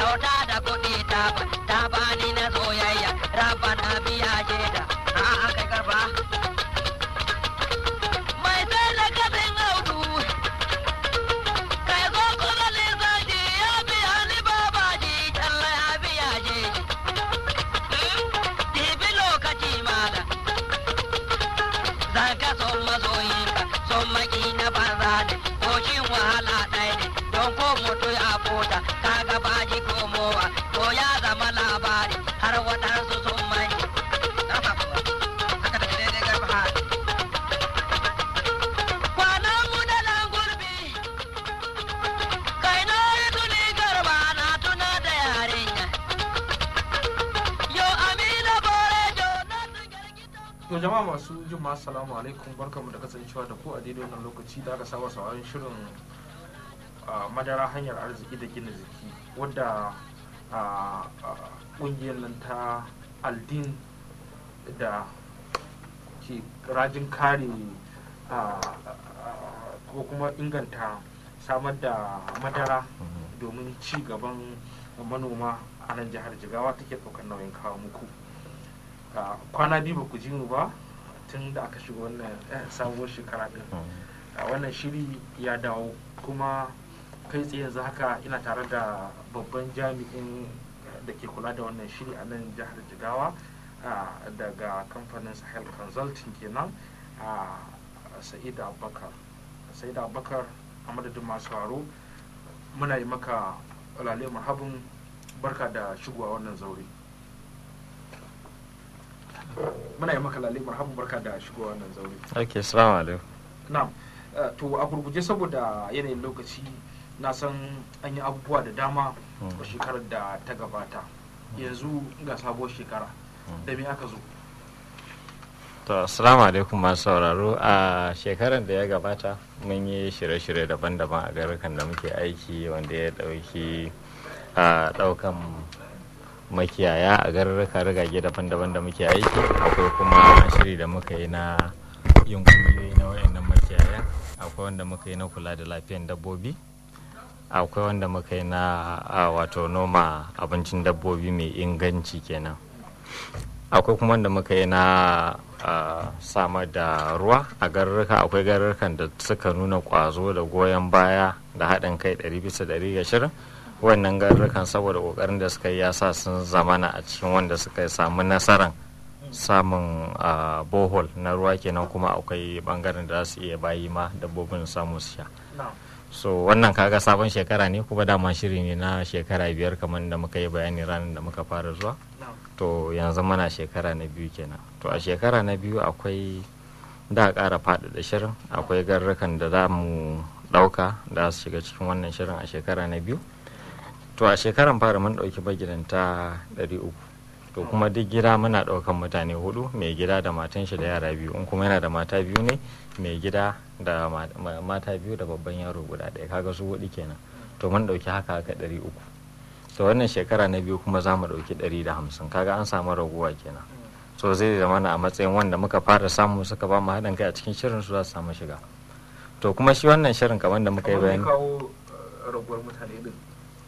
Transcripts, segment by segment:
kyauta da kuɗi ta ba ta bani na soyayya rabba na biya shaida a an kai karfa mai sai da kafin audu kai zo kuma lissafi ya biya ni babaji kyalla ya biya je dibi lokaci mala zan ka son masoyinka son maki na banza ne ko shin wahala ɗaya ne don ko mutu ya fota kaga baji komowa to ya zama labari har waɗansu sun manje kwanan mu da nan gurbi kai na yi tuni garba na tuna da yarinya yo amina bore jo na tugar gidan To jama'a masu jin ma assalamu alaikum barkamu da kasancewa da ku a daidai wannan lokaci da aka saba sauraron shirin a, madara hanyar arziki da gina jiki wadda a, a, kungiyar nan ta aldin da ke rajin kare a, a, ko kuma inganta samar da madara domin ci gaban manoma a nan jihar jigawa take ɗaukar nauyin kawo muku a kwana biyu ba ku ji mu ba tun da aka shiga wannan eh, sabuwar shekara din a wannan shiri ya dawo kuma kai tsaye yanzu haka ina tare da babban jami'in da ke kula da wannan shiri a nan jihar jigawa a, daga kamfanin sahel consulting kenan a sa'ida abubakar sa'ida abubakar a madadin masu haro muna yi maka lale marhabin barka da shigowa wannan zaure muna yi maka lalle marhaban barka da shigowa wannan zaure ok salamu alaikum na'am eh, to a gurguje saboda yanayin lokaci na san an yi abubuwa da dama a shekarar da ta gabata yanzu ga sabuwar shekara da me aka zo to assalamu alaikum masu sauraro a shekarar da ya gabata mun yi shirye-shirye daban-daban a garukan da muke aiki wanda ya dauki a daukan makiyaya a garurruka rigage daban-daban da muke aiki akwai kuma shiri da muka yi na yin kungiyoyi na wayannan makiyaya akwai wanda muka yi na kula da lafiyan dabbobi akwai wanda muka yi na a, wato noma abincin dabbobi mai inganci kenan akwai kuma wanda muka yi na a, samar da ruwa a garurruka akwai garurrukan da suka nuna kwazo da goyon baya da haɗin kai ɗari bisa ɗari ga shirin wannan garurrukan saboda ƙoƙarin da suka yi ya sa sun zamana a cikin wanda suka samu nasaran samun a, bohol na ruwa kenan kuma akwai bangaren da za su iya bayi ma dabbobin samu su sha na'am so wannan kaga sabon shekara ne kuma dama shiri ne na shekara biyar kamar da muka yi bayani ranar da muka fara zuwa na'am to yanzu mana shekara na biyu kenan to a shekara na biyu akwai da a ƙara faɗaɗa shirin akwai garrukan da za mu ɗauka da su shiga cikin wannan shirin a shekara na biyu to a shekaran fara mun ɗauki magidanta ɗari uku to kuma duk gida muna ɗaukan mutane hudu mai gida da matan shi da yara biyu in kuma yana da mata biyu ne mai gida da ma- ma- mata biyu da babban yaro guda ɗaya kaga su hudu kenan to mun ɗauki haka haka ɗari uku to wannan shekara na biyu kuma za mu ɗauki ɗari da hamsin kaga an samu raguwa kenan so zai zama na a matsayin wanda muka fara samu suka ba mu haɗin kai a cikin shirin su za su samu shiga to kuma shi wannan shirin kamar da muka yi kamar me bayani kawo eh, raguwar mutane din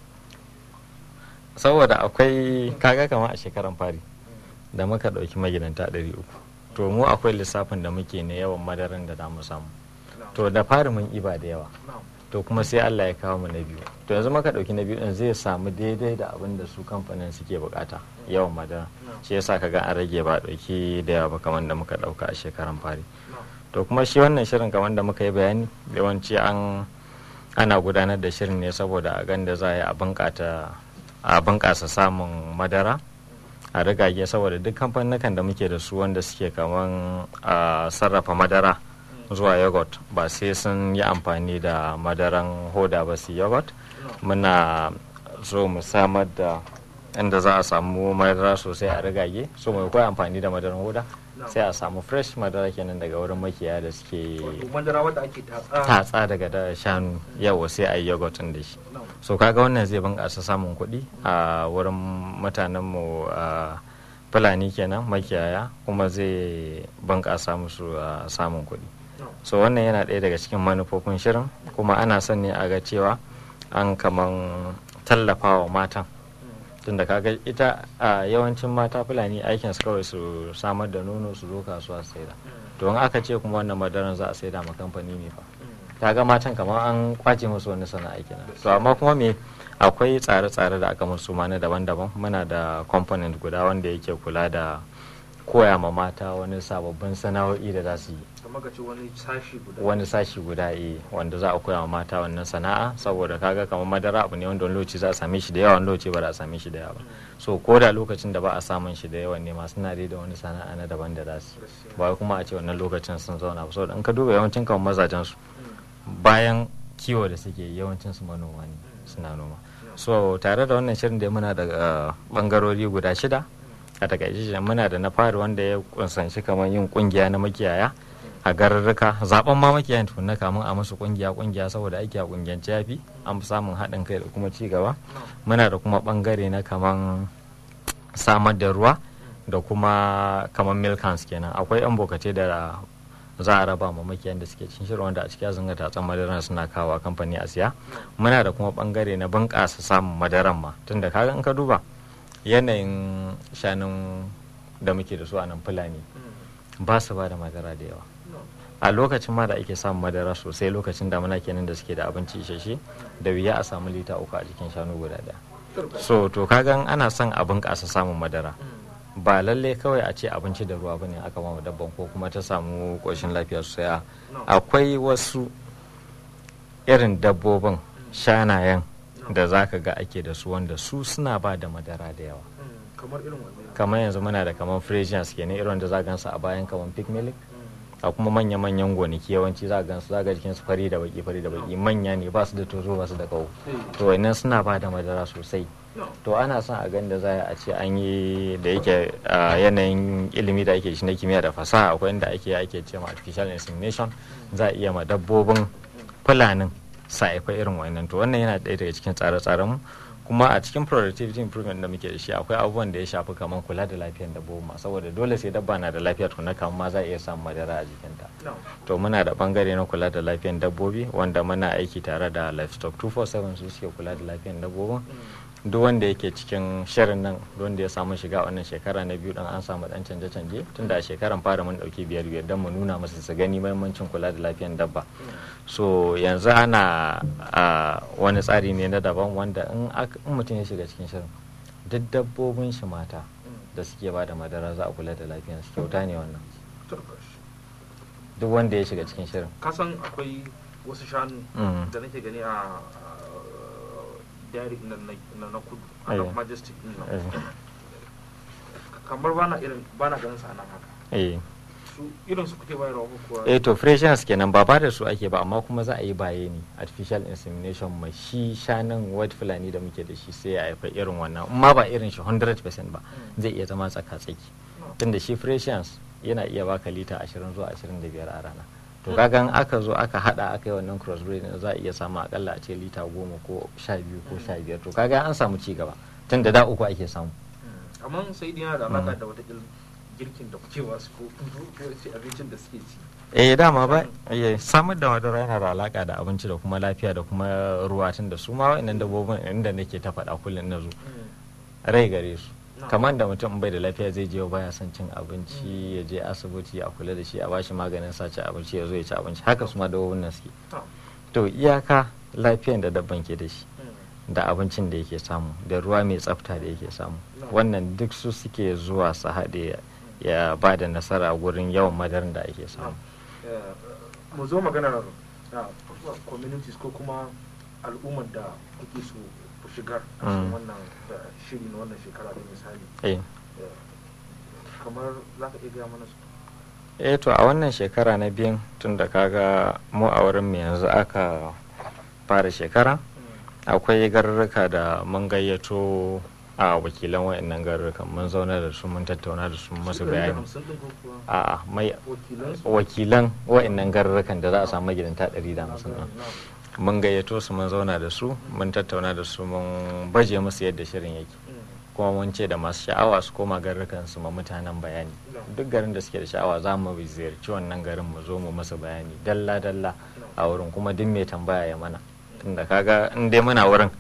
saboda akwai kaga kamar a shekaran fari da muka ɗauki magidanta ɗari uku to mu akwai lissafin da muke na yawan madaran da za mu samu na'am to da fari mun iba da yawa na'am to kuma sai Allah ya kawo mu na biyu to yanzu muka ɗauki na biyu ɗin zai samu daidai da abin da su kamfanin suke bukata yawan madara shi yasa kaga an rage ba ɗauki da yawa ba kamar da muka ɗauka a shekaran fari na'am to kuma shi wannan shirin kamar da muka yi bayani yawanci an ana gudanar da shirin ne saboda a ganda za a yi a bunƙata a bunƙasa samun madara a rigage saboda duk kamfanin da muke da su wanda suke kaman a sarrafa madara zuwa yogurt ba sai sun yi amfani da madaran hoda ba su yogurt muna so mu samar da inda za a samu madara sosai a rigage so mai kawai amfani da madaran hoda sai a samu fresh madara kenan daga wurin makiyaya da suke wato madara wadda ake tatsa tatsa daga da shanu yawa sai a yi yogurt ɗin da shi na'am so kaga wannan zai bunƙasa samun kuɗi a wurin mutanenmu a fulani kenan makiyaya kuma zai bunƙasa musu a samun kuɗi na'am so wannan yana ɗaya daga cikin manufofin shirin kuma ana son ne a ga cewa an kaman tallafawa matan tunda kaga ita a yawancin mata fulani aikin su kawai su samar da nono su zo kasuwa su saida to in aka ce kuma wannan madaran za a saida ma kamfani ne fa kaga matan kamar an kwace musu wani sana'a kenan to amma kuma me akwai tsare-tsare da aka musu ma na daban-daban muna da component guda wanda yake kula da koya ma mata wani sababbin sana'o'i da za su yi kamar ka ce wani sashi guda wani sashi guda eh wanda za a koya wa mata wannan sana'a saboda kaga kamar madara abu ne wanda wani lokaci za a same shi da yawa wani lokaci ba za a same shi da yawa ba so ko da lokacin da ba a samun shi da yawa ne masu na da wani sana'a na daban da za su yi. Gaskiya. ba wai kuma a ce wannan lokacin sun zauna ba saboda in ka duba yawancin kamar mazajen su bayan kiwo da suke yi, yawancin su manoma ne suna noma so tare da wannan shirin da muna da uh, bangarori guda shida a takaice shi muna da na fari wanda ya kunsanci kamar yin kungiya na makiyaya a garurruka zaben ma makiyayan tukunna kamun a musu kungiya kungiya saboda aiki a kungiyance yafi an fi samun haɗin kai da kuma ci gaba muna da kuma bangare na kaman samar da ruwa da kuma kaman milk cans kenan akwai yan bokace da za a raba ma makiyan da suke cikin shirin wanda a cikin zanga tatsan madaran suna kawo kamfani a siya muna da kuma bangare na bunƙasa samun madaran ma tunda kaga in ka duba yanayin shanun da muke da su a nan fulani ba su ba da madara da yawa a lokacin ma da ake samun madara sosai lokacin damuna kenan da suke da abinci isasshe da wuya a samu lita uku a jikin shanu guda daya so to kagan ana son a bunƙasa samun madara ba lalle kawai a ce abinci da ruwa bane aka ba dabban ko kuma ta samu ƙoshin lafiya sosai a akwai wasu irin dabbobin shanayen da za ka ga ake da su wanda su suna ba da madara da yawa kamar irin wannan kamar yanzu muna da kamar fresians kenan irin da za gansu a bayan kamar pig milk a kuma manya-manyan gonaki yawanci za gansu za ga jikin su fari da baki fari da baki manya ne ba su da tozo ba su da kawo to wannan suna ba da madara sosai to ana son a gani da za a ce an yi da yake a yanayin ilimi da ake shi na kimiyya da fasaha akwai inda ake ake ce ma artificial insemination za a iya ma dabbobin fulanin sa haifa irin wannan to wannan yana ɗaya daga cikin tsare-tsaren mu kuma a cikin productivity improvement da muke da shi akwai abubuwan da ya shafi kamar kula da lafiyar dabbobi ma saboda dole sai dabba na da lafiya tukuna kamar ma za a iya samun madara a jikinta to muna da bangare na kula da lafiyar dabbobi wanda muna aiki tare da livestock 247 su suke kula da lafiyar dabbobin duk wanda yake cikin shirin nan wanda ya samu shiga wannan shekara na biyu dan an samu dan canje-canje tunda a shekaran fara mun dauki biyar biyar don mu nuna musu su gani mahimmancin kula da lafiyar dabba so yanzu ana a wani tsari ne na daban wanda in mutum ya shiga cikin shirin duk dabbobin shi mata da suke ba da madara za a kula da lafiyar su kyauta ne wannan duk wanda ya shiga cikin shirin kasan akwai wasu shanu da nake gani a dairy na na kudu a nan majestic din nan kamar bana irin bana ganin sa nan haka su irin su kuke bayarwa ko kuwa eh to freshness kenan ba ba da su ake ba amma kuma za a yi baye ne artificial insemination mai shi shanin white fulani da muke da shi sai ya haifa irin wannan amma ba irin shi 100% ba zai iya zama tsaka tsaki tunda shi freshness yana iya baka lita 20 zuwa 25 a rana to kaga aka zo aka hada aka yi wannan crossbreed za a iya samu akalla a ce lita goma ko sha biyu ko sha biyar to kaga an samu ci gaba tun da da uku ake samu amma sai dai yana da alaka da wata girkin da kuke wasu ko ce abincin da suke ci eh dama ba eh samar da madara yana da alaka da abinci da kuma lafiya da kuma ruwa tun da su ma wa'annan dabbobin inda nake ta faɗa kullum na zo rai gare su kamar da mutum bai da lafiya zai je baya son cin abinci ya je asibiti a kula da shi a bashi maganin sace abinci ya zo ya ci abinci haka su ma dabbobin nan suke to iyaka lafiyan da dabban ke da shi da abincin da yake samu da ruwa mai tsafta da yake samu wannan duk su suke zuwa su haɗe ya ba da nasara gurin yawan madarin da ake samu mu zo maganar communities ko kuma al'ummar da kuke so ku shigar a cikin wannan shiri na wannan shekara da misali kamar za ka iya gaya mana su eh to a wannan shekara na biyun tun da kaga mu a wurin mu yanzu aka fara shekara akwai garurruka da mun gayyato a wakilan wayannan garurrukan mun zauna da su mun tattauna da su masu bayani a mai wakilan wayannan garurrukan da za a samu gidanta 150 mun gayyato su mun zauna da su mun tattauna da su mun baje musu yadda shirin yake kuma mun ce da masu sha'awa su koma garurrukan su ma mutanen bayani duk garin da suke da sha'awa za mu ziyarci wannan garin mu zo mu masa bayani dalla dalla a wurin kuma duk mai tambaya ya mana tunda kaga in dai muna wurin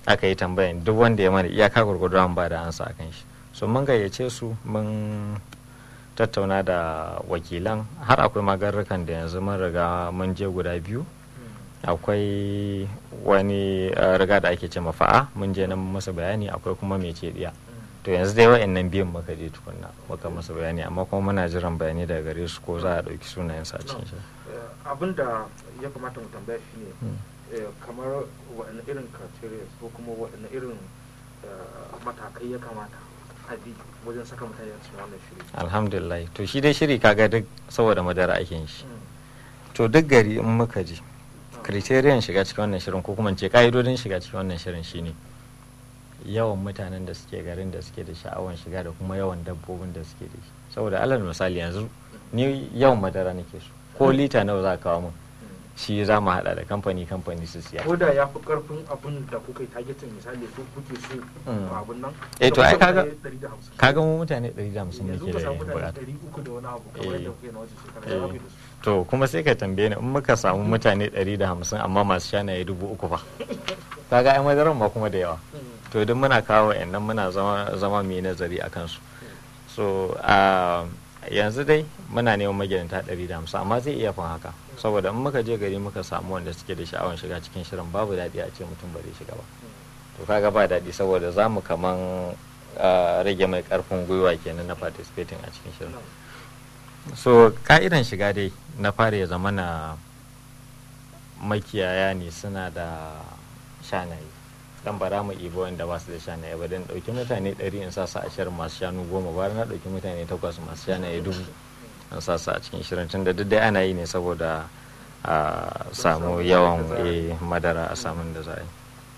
aka yi tambayan duk wanda ya mana iyaka gurgudu an ba da ansa akan shi so mun gayyace su mun tattauna da wakilan har akwai magarrukan da yanzu mun riga mun je guda biyu akwai wani uh, riga da ake ce mafa'a mun je nan masa bayani akwai kuma mai ce diya to yanzu dai wa'annan biyun muka je tukunna muka masa bayani amma kuma muna jiran bayani daga gare su ko za a ɗauki sunayen sa cikin shi abin da ya kamata mu tambaya shi ne kamar waɗanne irin criteria ko kuma waɗanne irin matakai ya kamata a bi wajen saka mutane a cikin wannan shiri alhamdulillah to shi dai shiri kaga duk saboda madara ake yin shi to duk gari in muka je criterion shiga cikin wannan shirin ko kuma ce ka'idodin shiga cikin wannan shirin shine yawan mutanen da suke garin da suke da sha'awan shiga da kuma yawan dabbobin da suke da shi saboda alal misali yanzu ni yawan madara nake so ko lita nawa za ka kawo min shi za mu hada da kamfani kamfani su siya ko da ya fi karfin abin da kuka yi targeting misali ko kuke so abin nan eh to ai kaga 150. kaga mu mutane 150 yanzu muke ka da samu mutane bukata 300 da wani abu kamar Eh. yadda kuke na wajen shekara Eh. ya zafi da su to kuma sai ka tambaye ni in muka samu mutane 150 amma masu shanaye dubu uku fa kaga ai madaran ma kuma da yawa to duk muna kawo nan muna zama zama mai nazari a kansu so a yanzu dai muna neman magidanta 150 amma zai iya fin haka saboda in muka je gari muka samu wanda suke da sha'awar shiga cikin shirin babu daɗi a ce mutum ba zai shiga ba to kaga ba daɗi saboda za mu kaman ah, rage mai ƙarfin gwiwa kenan na participating a cikin shirin so ka'idan shiga dai na fara ya zama na makiyaya ne suna da shanaye dan bara mu ibo wanda ba su da shanaye ba dan dauki mutane 100 in sa su a shirin masu shanu goma bara na dauki mutane takwas masu shanaye dubu in sa su a cikin shirin tunda duk dai ana yi ne saboda a samu yawan eh, madara a samun da za a yi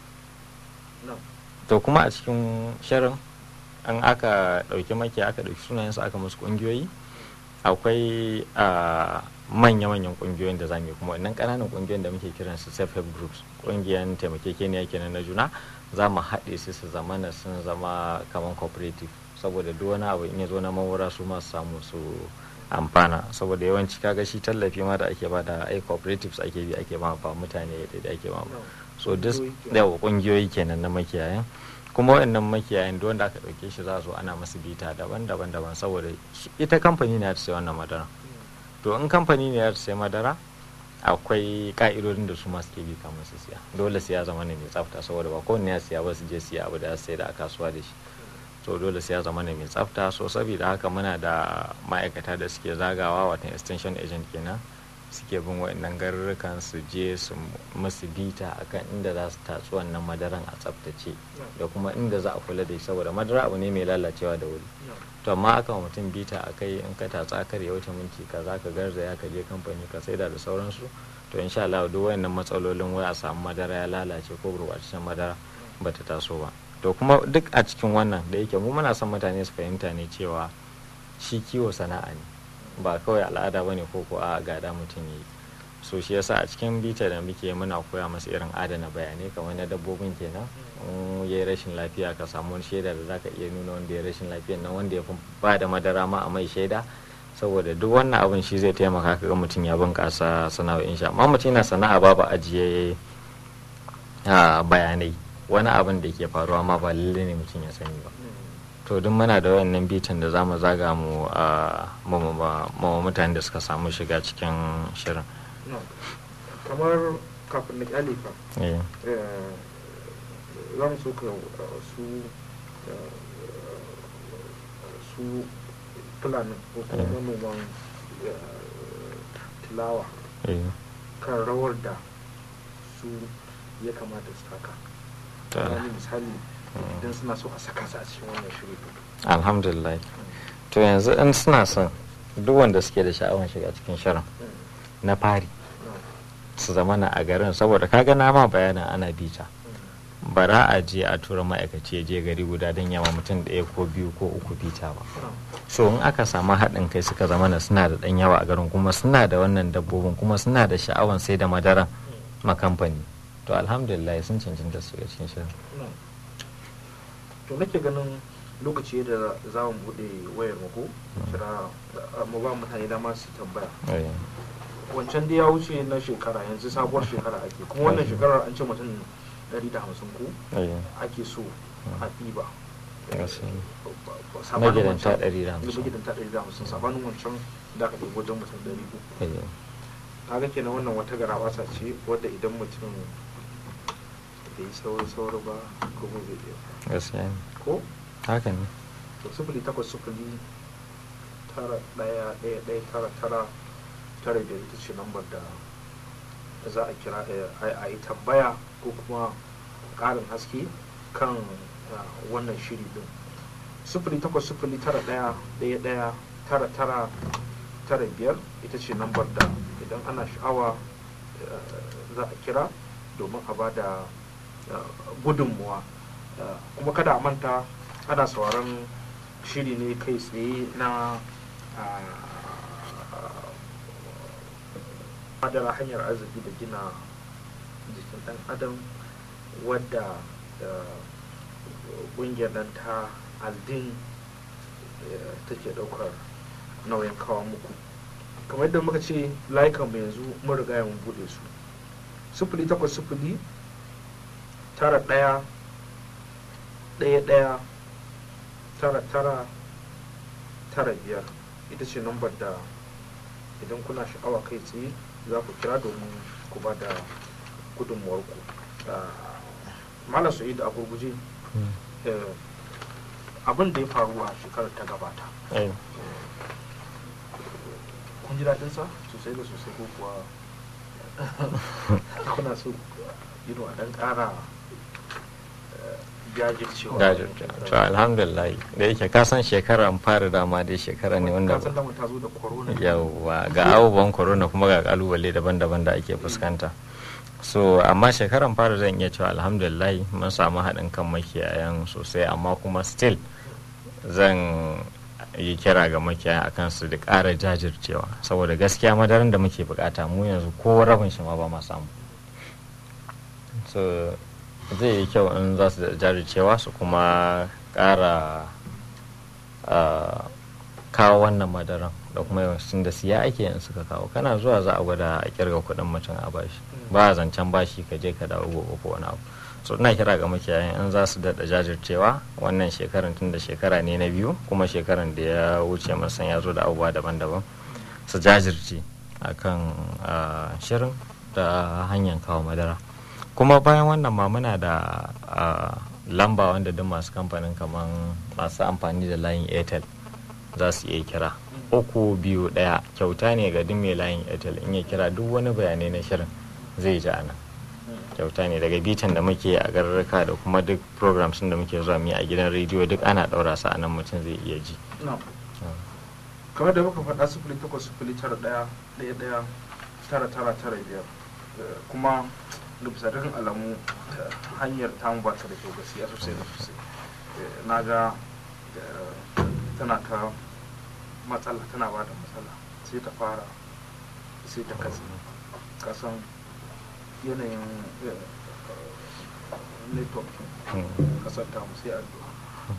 No. to kuma a cikin shirin an aka dauki makiya aka dauki sunayensu aka musu kungiyoyi akwai a manya-manyan kungiyoyin da zamu yi kuma wannan kananan kungiyoyin da muke kiran su self help groups kungiyan taimakekeniya kenan na juna za mu haɗe su su zama na sun zama kamar cooperative saboda duk wani abu in ya zo na mawura su masu samu su amfana saboda yawanci kaga shi tallafi ma da ake ba da ai cooperatives ake bi ake ba ba mutane da ake ba No. so duk Kungiyoyi kenan. yawa kungiyoyi kenan na makiyayan kuma waɗannan makiyayan duk wanda aka ɗauke shi za a zo ana masu bita daban-daban daban saboda su- ita kamfani ne ya ta sai wannan madara to in kamfani ne ya ta sai madara akwai ka'idodin da su ma suke bi kamar su siya dole sai ya zama ne mai tsafta saboda ba kowanne ya siya ba su je siya abu da ya sai da a kasuwa da shi to dole sai ya zama ne mai tsafta so saboda haka muna da ma'aikata da suke zagawa watan extension agent kenan suke bin waɗannan garurrukan su je su musu bita akan inda za su tatsi wannan madaran a tsaftace da kuma inda za a kula da shi saboda madara abu ne mai lalacewa da wuri No. to amma aka wa mutum bita a kai in ka tatsa kar ya wuce minti kaza ka garzaya ka je kamfani ka saida da sauransu to insha Allah duk wayannan matsalolin wai a samu madara ya lalace ko gurbataccen madara bata taso ba to kuma duk a cikin wannan da yake mu muna son mutane su fahimta ne cewa shi kiwo sana'a ne ba kawai al'ada bane ko ko a gada mutum yi so shi yasa a cikin bita da muke muna koya masa irin adana bayanai kamar na dabbobin kenan in ya yi rashin lafiya ka samu wani shaida da zaka iya nuna wanda ya rashin lafiyan nan wanda ya fi ba da madara ma a mai shaida saboda duk wannan abin shi zai taimaka ka ga mutum ya bunkasa sana'o'in shi amma mutum yana sana'a babu ajiye a bayanai wani abin da ke faruwa ma ba lalle ne mutum ya sani ba to duk muna da wayannan bitan da za mu zaga mu a ma mutane da suka samu shiga cikin shirin No. kamar kafin na kyale ka Eh, eh, za mu so ka eh, su eh, su fulani ko kuma Mm. manoman eh, tilawa eh, kan rawar da su ya kamata su taka to, wani misali Mm. idan suna so a saka su a cikin wannan shiri alhamdulillah to yanzu in suna son duk wanda suke da sha'awar shiga cikin shirin na fari su zama na a garin saboda kaga na ma bayanin ana bita bara a je a tura ma'aikaci ya je gari guda don yawa mutum ɗaya ko biyu ko uku bita ba so in aka samu haɗin kai suka zama na suna da ɗan yawa a garin kuma suna da wannan dabbobin kuma suna da sha'awan sai da madara ma kamfani to alhamdulillah sun cancanta su ga cikin shirin to nake ganin lokaci da za mu bude wayar mu ko kira mu ba mutane dama su tambaya Eh, wancan da ya wuce na shekara yanzu sabuwar shekara ake kuma wannan shekarar an ce mutum ɗari da hamsin ko eh, ake so a ɗiba gaskiya ne. sabanin magidanta wancan- ɗari da hamsin magidanta ɗari da hamsin sabanin wancan da aka ɗiba wajen mutum ɗari uku Eh, kaga kenan wannan wata garabasa ce wadda idan mutum bai yi sauri sauri ba kuma zai iya gaskiya ne ko haka ne to sufuri takwas sufuri tara ɗaya ɗaya ɗaya tara tara tara biyar ita ce lambar da da za a kira a- a yi tambaya ko kuma ƙarin haske kan ah, wannan shiri din sufuri takwas sufuri tara ɗaya ɗaya ɗaya tara tara tara biyar ita ce lambar da idan ana sha'awa eh, za a kira domin a ba da eh, gudunmuwa Eh, kuma kada a manta ana sauraron shiri ne kai tsaye na ah, madara hanyar arziki da gina jikin ɗan adam wadda ƙungiyar nan ta aldin eh, take ɗaukar nauyin kawo muku kamar yadda muka ce layukan mu yanzu mun riga mun buɗe su sufuri takwas sufuri tara ɗaya ɗaya ɗaya tara tara tara biyar ita ce lambar da idan kuna sha'awa kai tsaye za ku kira domin ku ba da gudunmuwarku malam sa'id a gurguje Mm. eh, abin da ya faru a shekarar ta gabata Eh, kun ji daɗinsa sosai da sosai ko kuwa kuna so yi a ɗan ƙara eh, jajircewa jajirce to alhamdulillah da yake ka san shekaran fara dama dai shekara ne wanda kasan dama ta zo da corona yawwa ga abubuwan corona kuma ga kalubale daban-daban da ake fuskanta so amma shekaran fara zan iya cewa alhamdulillah mun samu haɗin kan makiyayan sosai amma kuma still zan yi kira ga makiyayan akan su da ƙara jajircewa saboda gaskiya madaran da muke bukata mu yanzu ko rabin shi ma ba ma samu so zai yi kyau in za su da jajircewa su kuma ƙara ah, kawo wannan madaran da kuma yawancin da siya ake yin suka kawo kana zuwa za a gwada a kirga kuɗin mutum a bashi ba a zancen bashi ka je ka dawo gobe ko wani abu so ina kira ga makiyayan in za su daɗa jajircewa wannan shekaran tun da shekara ne na biyu kuma shekaran da ya wuce masan ya zo da abubuwa daban-daban su jajirce akan ah, shirin da hanyar kawo madara kuma bayan wannan ma muna da ah, lamba wanda duk masu kamfanin kamar masu amfani da layin airtel za su iya kira uku biyu ɗaya kyauta ne ga duk mai layin airtel in ya kira duk wani bayanai na shirin zai ji ana kyauta ne daga bitan da muke a garurruka da kuma duk programs da muke zuwa mu yi a gidan rediyo duk ana ɗaura su a nan mutum zai iya ji No. kamar da muka faɗa sufuri takwas sufuri tara ɗaya ɗaya ɗaya tara tara tara biyar Eh, kuma da bisa dukkan alamu eh, hanyar tamu ba ta da kyau gaskiya sosai da sosai Eh, na ga eh, tana ta matsala tana ba da matsala sai ta fara sai ta katse kasan yanayin eh, network Mm. kasar tamu sai addu'a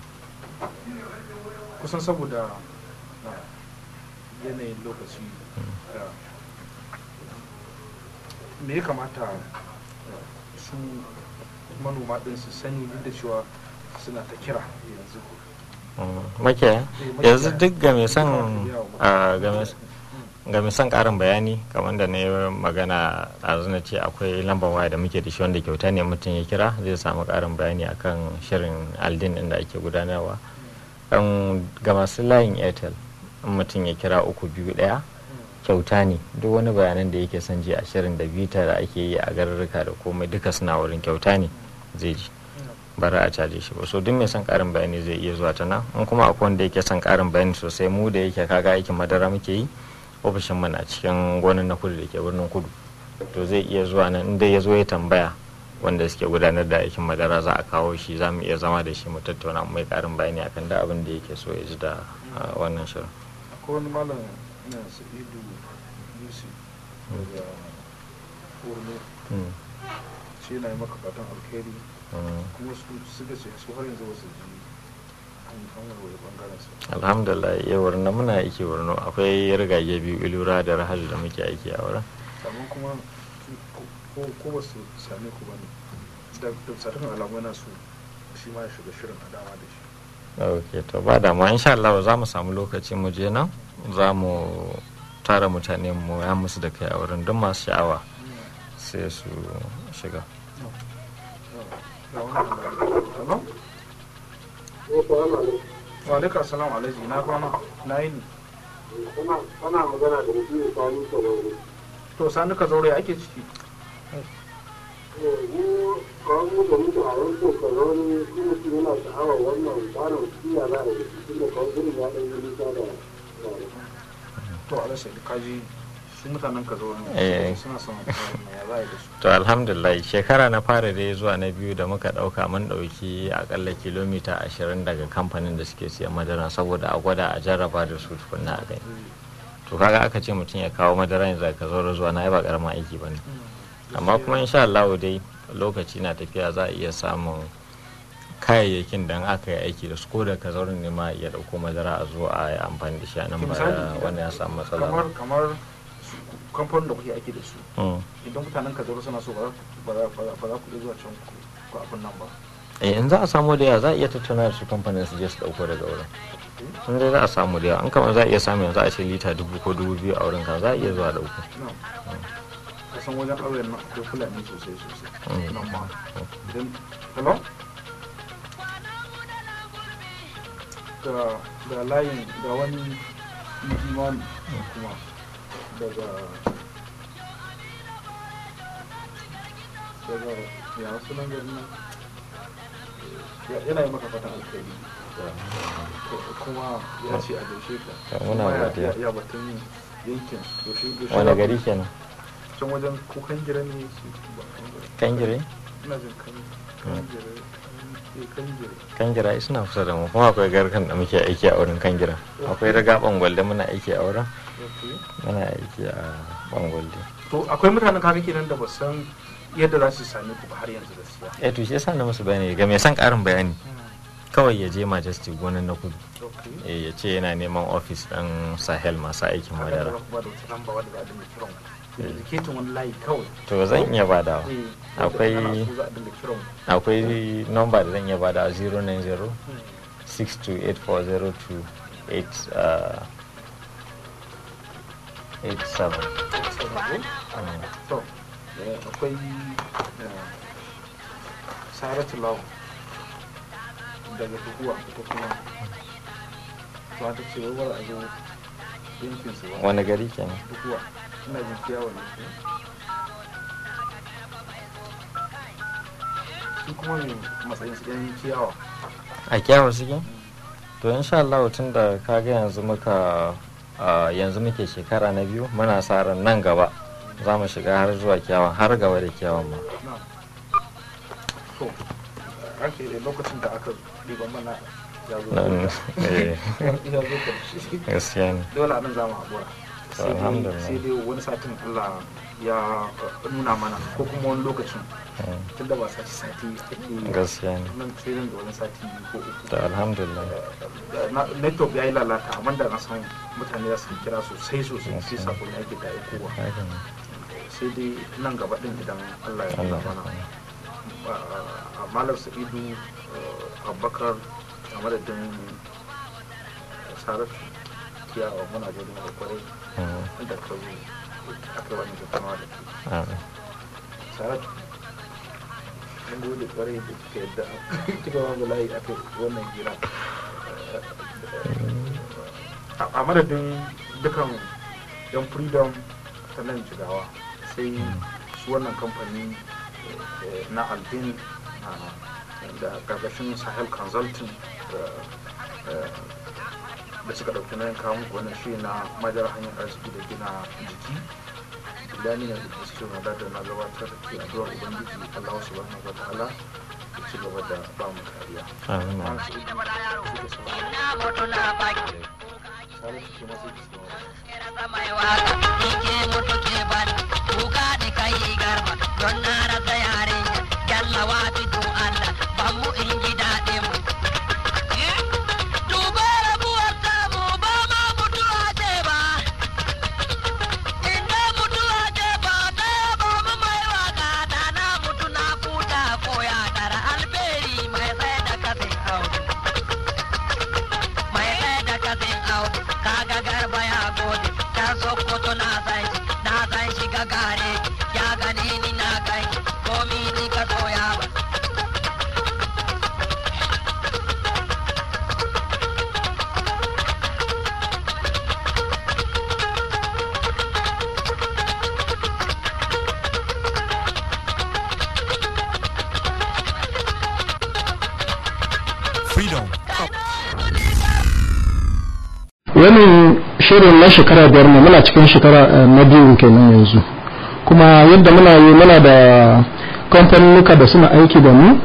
kusan saboda ah, yanayin lokaci da me ya kamata ah, su manoma din su sani duk da cewa suna ta kira yanzu Mm. makiyaya yanzu duk ga mai son ah, ga mai ga mai son karin bayani kamar da na yi magana a na ce akwai lambar waya da muke da shi wanda kyauta ne mutum ya kira zai samu karin bayani akan shirin aldin din da ake gudanarwa Kan ga masu layin airtel in mutum ya kira uku biyu daya kyauta ne duk wani bayanan da yake son ji a shirin da bita da ake yi a garurruka da komai duka suna wurin kyauta ne zai ji bara a caje shi ba so duk mai son karin bayani zai iya zuwa ta nan in kuma akwai wanda yake son karin bayani sosai mu da yake kaga aikin madara muke yi ofishin mu na cikin gonan na kudu da ke birnin kudu to zai iya zuwa nan inda ya zo ya tambaya wanda suke gudanar da aikin madara za a kawo shi za mu iya zama da shi mu tattauna mai karin bayani akan da abin da yake so ya ji da ah, wannan shirin akwai wani malam na sa'idu yusuf daga borno Mm, shi yana yi maka fatan alkhairi mm. kuma su suka ce su har yanzu ba su ji an an warware bangaren su alhamdulillah iya wurin na muna aiki wurin akwai rigage biyu ilura da rahaju da muke aiki a wurin amma kuma su- ko- ko ko ba su same ku ba ne da da sadakan alamu yana so shi ma ya shiga shirin a dama da shi ok to ba damuwa insha Allah za mu samu lokaci mu je nan za mu tara mutane mu ya musu da kai a wurin don masu sha'awa sai su shiga ga wani hello wa alaikum assalam alhaji na kwana na yi ni Kana magana da mutum ya sami sauraro. to sani ka zaure ake ciki Mu kawo mu da mutu a yankin sauraro shi mutum yana sha'awar wannan tsarin siya za a yi shi da kawo gudun ya ɗan yi nisa da to alhaji kaji su mutanen ka zaure Eh. suna son wannan ya za a yi da su to alhamdulillah shekara na fara dai zuwa na biyu da muka dauka mun dauki akalla kilomita 20 daga kamfanin da suke siyan madara saboda a gwada a jarraba da su tukunna a gani to kaga aka ce mutum ya kawo madara yanzu ka zo zuwa na yi ba karamin aiki ba ne amma kuma insha Allah dai lokaci na tafiya za a iya samun kayayyakin da aka yi aiki da su ko da ka zaurin ne ma ya dauko madara a zo a yi amfani da shi a nan ba Misali, wanda ya samu matsala kamar ba. kamar su kamfanin da kuke aiki da su Mm. idan mutanen ka zaure suna so ba za ku- ba za ba za- ba za ku iya zuwa can ku ku abin nan ba eh in za a samu da yawa za a iya tattauna da su kamfanin su je su dauko daga wurin in dai za a samu da yawa an kamar za a iya samu yanzu a ce lita dubu ko dubu biyu a wurin ka za a iya zuwa dauko nan kasan wajen auren nan akwai fulani sosai sosai Mm. nan ma idan hello ga ga layin ga wani imani kuma daga daga ya sunan garin nan Ya- yana yi maka fatan alkhairi Ko- kuma ya ce a gaishe ka To, muna Kuma ya- godiya. ya- ya batun yankin yaushe yaushe wani za ku- gari kenan can wajen ko kangira ne su ba kangira kangire ina jin kan kangira eh kangira kangira ai suna kusa da mu kuma akwai garkan da muke aiki a wurin kangira akwai riga bangwalde muna aiki a wurin okay muna aiki a bangwalde to akwai mutanen kaga kenan da ba san yadda za su same ku ba har yanzu gaskiya eh to shi yasa na musu bayani ga mai son karin bayani kawai ya je majestic gonan na kudu okay eh ya ce yana neman ofis ɗin sahel masu aikin kaga da madara ba da wata lamba wadda za a dinga kiran ku indicating wani layi kawai to zan iya badawa eh Akwai- wanda ana so za a dinga kiran ku akwai nomba da zan iya bada 090 Hmm. 628402 uh, 87 Mm. to eh, akwai eh, saratu lawa daga tukuwa ita kuma to ta ce wai wala a zo yankin su ba wani gari kenan tukuwa ina jin kiyawa ne ko? shi kuma ne matsayin su yan kiyawa a kyawar suke to insha Allah tun da kaga yanzu muka uh, yanzu muke shekara na biyu muna sa ran nan gaba za mu shiga har zuwa kyawun har gaba da kyawun ma na to ake lokacin da aka ɗiban mana ya zo nan eh, ya zo karshe gaskiya ne dole a nan za mu haƙura To, sai dai alhamdulillah. sai dai wani satin Allah ya uh, nuna mana ko kuma wani lokacin Mm, tunda ba sati sati ake yi gaskiya ne nan sai nan da wani sati biyu ko uku to alhamdulillah Na- network ya yi lalata amma da na san mutane za su kira sosai sosai sai sakon ya ke da aikowa haka ne sai dai nan gaba din idan Allah ya nuna Allah mana a malam sa'idu uh, abubakar a madadin saratu kiyawa muna gudun da kwarai Mm, inda ka zo aka yi wani tattaunawa da ke amin. saratu mun gode kwarai da kika yadda kika ba mu layi aka yi wannan gira a- a madadin dukan yan freedom ta nan jigawa sai su wannan kamfani eh, na albin ah, da karkashin sahel consulting eh, eh, da suka ɗauki nayin kawo muku wannan shi na madara hanyar arziki da gina jiki Bilani na da su na da na gabatar da ke addu'ar ubangiji Allah subhanahu wa ta'ala ya ci gaba da ba mu kariya. Amin. Malam Sa'idu, suke sauraro. na mutu na baki Salisu ke masu ke sauraro. kira mai waka ke mutu ke bani kuka da kai garba don na rasa yarinya kyallawa fito Allah ban mu in ji daɗin mu Duba rabuwar samu ba ma mutuwa ce ba Inda mutuwa ce ba ta ba mu mai waka da na mutu na kuta koya Freedom. wannan shirin na shekara biyar ne muna cikin shekara eh, na biyu kenan yanzu kuma yadda muna yi muna da kamfanuka da suna aiki da mu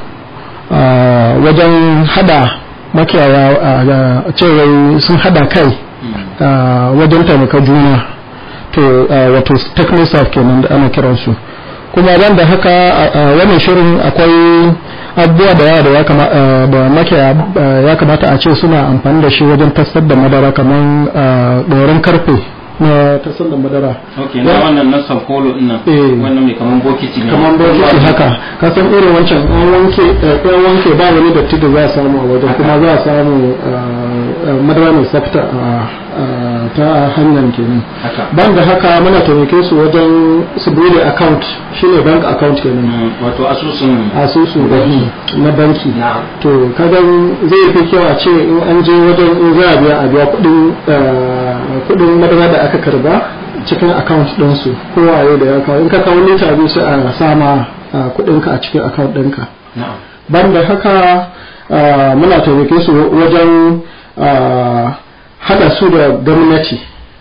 ah, wajen hada makiyaya a cewa sun hada kai ah, wajen taimaka juna to ah, wato technosaf kenan da ana kiransu kuma ban da haka a- a wannan shirin akwai abubuwa da yawa da ya kama- eh, da makiyaya eh, ya kamata a ce suna amfani da shi wajen tasar da madara kamar ɗorin karfe na tasar da madara ok na wannan na sankolo ina Eh. wannan mai kaman bokiti ne kamar bokiti haka ka san irin wancan an wanke eh, an wanke ba wani datti da za a samu a wajen kuma za a samu eh, eh, madara mai tsafta a- a- ta hanyar kenan haka ban da haka muna taimake su wajen su bude account shine bank account kenan Mm, wato asusun asusu na banki na to kaga zai fi kyau a ce in an je wajen in za a biya a biya kudin eh, kudin madara da aka karba cikin account ɗinsu ko waye da ya kawo in ka kawo lita biyu sai a sama eh, kudinka a cikin account ɗinka na'am ban da haka eh, muna taimake su wajen eh, haɗa su da gwamnati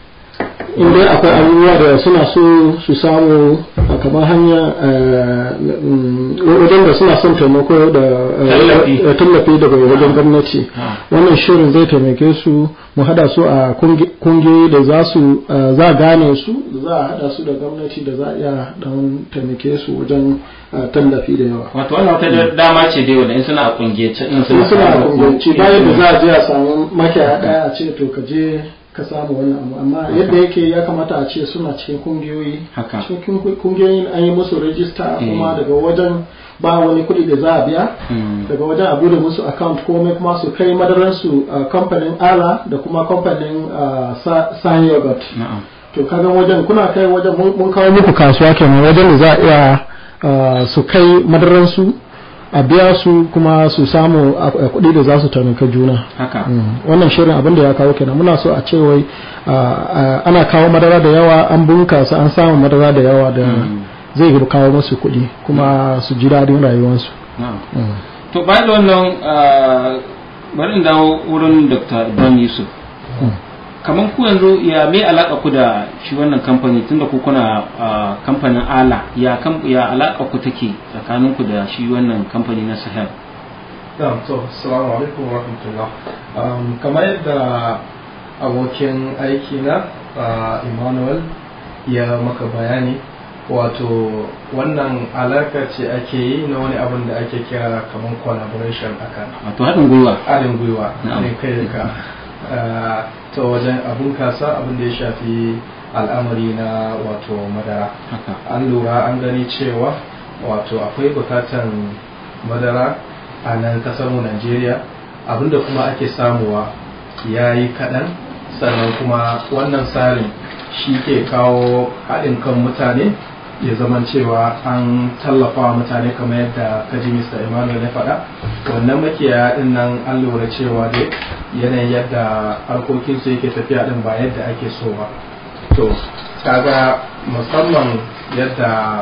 in dai akwai abubuwa da suna so su samu a kamar hanya eh, mm, wajen da suna son taimako da eh, Tallafi. eh, tallafi daga wajen gwamnati Ah. wannan shirin zai taimake su mu hada su a kungi- kungiyoyi da za su eh, za a gane su da za a hada su da gwamnati da za a iya dan taimake su wajen eh, tallafi da yawa wato wannan wata da- dama ce dai wanda in suna a kungiyace in sun suna da samu- kungiyanci bayan da za a je a samu makiyaya daya a ce to ka je ka samu wannan abu amma yadda yake ya kamata a ce suna cikin kungiyoyi haka cikin kungiyoyin an yi musu rajista kuma Mm. daga wajen ba wani kuɗi da za a biya Mm. daga wajen a bude musu account komai kuma su kai madaransu a kamfanin ala da kuma kamfanin ah, Sa- san yogurt na'am to kaga wajen kuna kai wajen mun mun kawo muku kasuwa kenan wajen da za a iya ah, su kai madaransu a biya su kuma su samu ah, ah, kuɗi da za su taimaka juna haka Mm, wannan shirin abin da ya kawo kenan muna so a ce wai ah, ah, ana kawo madara da yawa an bunkasa an samu madara da yawa da Mm. zai kawo musu kuɗi kuma su ji daɗin rayuwarsu na'am Mm. to bayan da wannan ah, bari in dawo wurin dr ibrahim yusuf Mm. kamar ku yanzu ya me alaka ku da shi wannan kamfani tunda ku kuna ah, kamfanin ala ya kam ya alaka ku take tsakanin ku da shi wannan kamfani na sahel Na'am, to, assalamu alaikum wa rahmatullah. Um, kamar yadda abokin aiki na uh, Emmanuel ya maka bayani, wato wannan alaka ce ake yi na wani abin da ake kira kamar collaboration akan wato haɗin gwiwa haɗin gwiwa Na'am. ne kai da ka uh, ta wajen abun kasa abin da ya shafi al'amari na wato madara. haka an lura an gani cewa wato akwai bukatan madara a nan mu Najeriya abinda kuma ake samuwa ya yi kaɗan sannan kuma wannan tsarin shi ke kawo haɗin kan mutane ya zaman cewa an tallafa wa mutane kamar yadda kaji Mr. Emmanuel ya faɗa wannan makiyaya ɗin nan an lura cewa dai yanayin yadda harkokinsu yake tafiya ɗin ba yadda ake so ba to kaga musamman yadda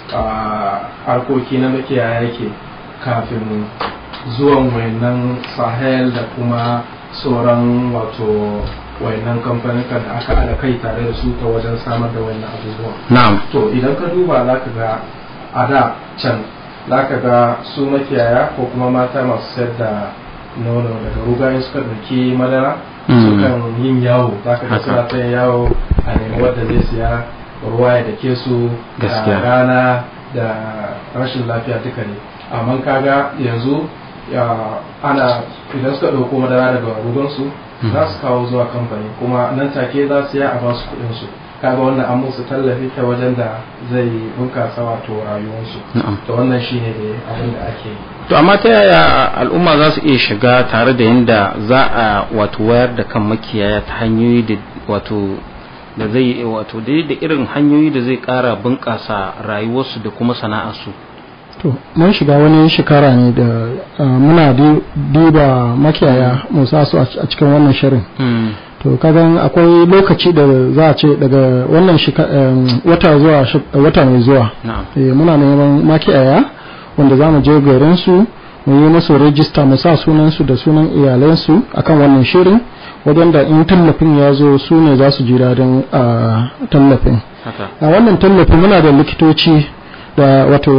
ah, harkoki na makiyaya yake kafin zuwan wayannan sahel da kuma sauran wato wayannan kamfanin da aka haɗa kai tare da su ta wajen samar da wannan abubuwan na'am to idan ka duba za ka ga a da can za ka ga su makiyaya ko kuma mata masu sayar da nono daga rugayen suka ɗauki madara Mm. sukan yin yawo za ka ga Haka. suna ta yin yawo a nemi wadda zai siya ruwa ya dake su Gaskiya. da rana da rashin lafiya duka ne amma kaga yanzu ya ana idan suka ɗauko madara daga rugansu Mm. za su kawo zuwa kamfani kuma nan take za su ya a ba su kuɗin su kaga wannan an musu tallafi ta wajen da zai bunkasa wato rayuwarsu na'am to wannan shine da abin da ake yi to amma ta yaya al'umma za su iya shiga tare da yadda za a wato wayar da kan makiyaya ta hanyoyi da wato da zai wato da da irin hanyoyi da zai kara bunƙasa rayuwarsu da kuma sana'arsu to mun shiga wani shekara ne da uh, muna di- diba makiyaya mu sa su a a cikin wannan shirin to kagan akwai lokaci da za a ce daga wannan shika- em, wata zuwa shek- wata mai zuwa na'am eh, muna neman makiyaya wanda za mu je garin su mu yi musu rajista mu sa sunansu da sunan iyalansu akan wannan shirin wajen da in tallafin ya zo su ne za su ji daɗin a tallafin haka a wannan tallafi muna da likitoci da wato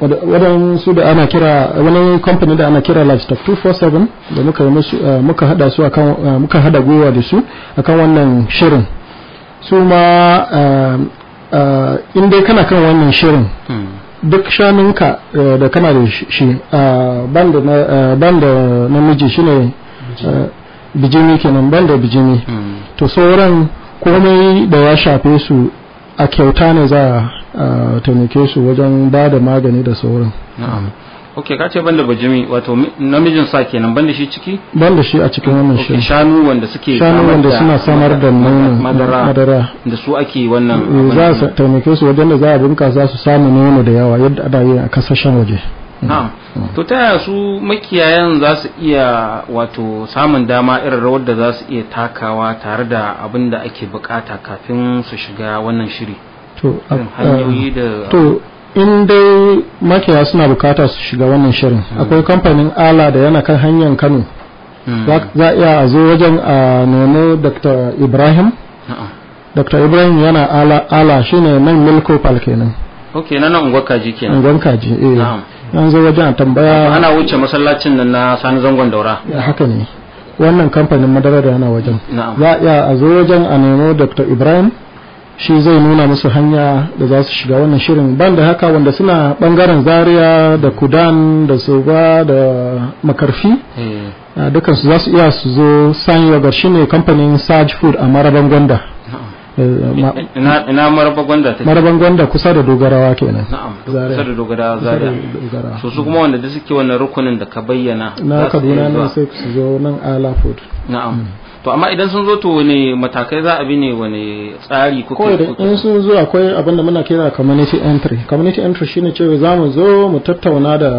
waɗansu da ana kira wani kamfani da ana kira livestock 247 da muka yi musu eh, muka hada su akan eh, muka hada gwiwa da su akan wannan shirin su ma eh, eh, in dai kana kan wannan shirin Mm. duk shanunka eh, da kana da shi- shi a banda na eh, banda namiji shine eh, bijimi kenan banda bijimi Mm. to sauran komai da ya shafe su a kyauta ne za a taimake su wajen ba da magani da sauran na'am ok ka ce banda bajimi wato mi- namijin sa kenan banda shi ciki ban da shi a cikin wannan Ok, shirin shanu wanda suke shanu samar wanda da suna samar da nono madara madara da su ake wannan Eh, abin za nan. su taimake su wajen da za a bunkasa su samu nono da yawa yadda ana yi a kasashen waje na'am to ta yaya su makiyayan za su iya wato samun dama irin rawar da za su iya takawa tare da abin da ake bukata kafin su shiga wannan shiri to a- irin hanyoyi da to in dai makiyaya suna bukata su shiga wannan shirin akwai kamfanin ala da yana kan hanyar kano Mm. za za a iya a zo wajen a nemo dr ibrahim Na'am. dr ibrahim yana ala, ala shine nan milko pal kenan ok na nan unguwar kaji kenan unguwan kaji eh Na'am. an zo wajen a tambaya ana wuce masallacin nan na sani zangon daura Ya, haka ne wannan kamfanin madara da yana wajen na'am za a iya a zo wajen a nemo dr ibrahim shi zai nuna musu hanya da za su shiga wannan shirin ban da haka wanda suna bangaren zaria da kudan da soba da makarfi Eh, a dukansu za su iya su zo sanyi wa shi ne kamfanin saj food a maraban gwanda Eh, ma- ina ina maraba gwanda take maraban gwanda kusa da dogarawa kenan na'am Zaria. kusa da dogara Kusa da zaria dogarawa so su kuma wanda da suke wannan rukunin da ka bayyana na za su iya kaduna zuwa. ne sai su zo nan ala food na'am to amma idan sun zo to wani matakai za a bi ne wani tsari ko kawai da in sun zo akwai abin da muna kira community entry community entry shine cewa za mu zo mu tattauna da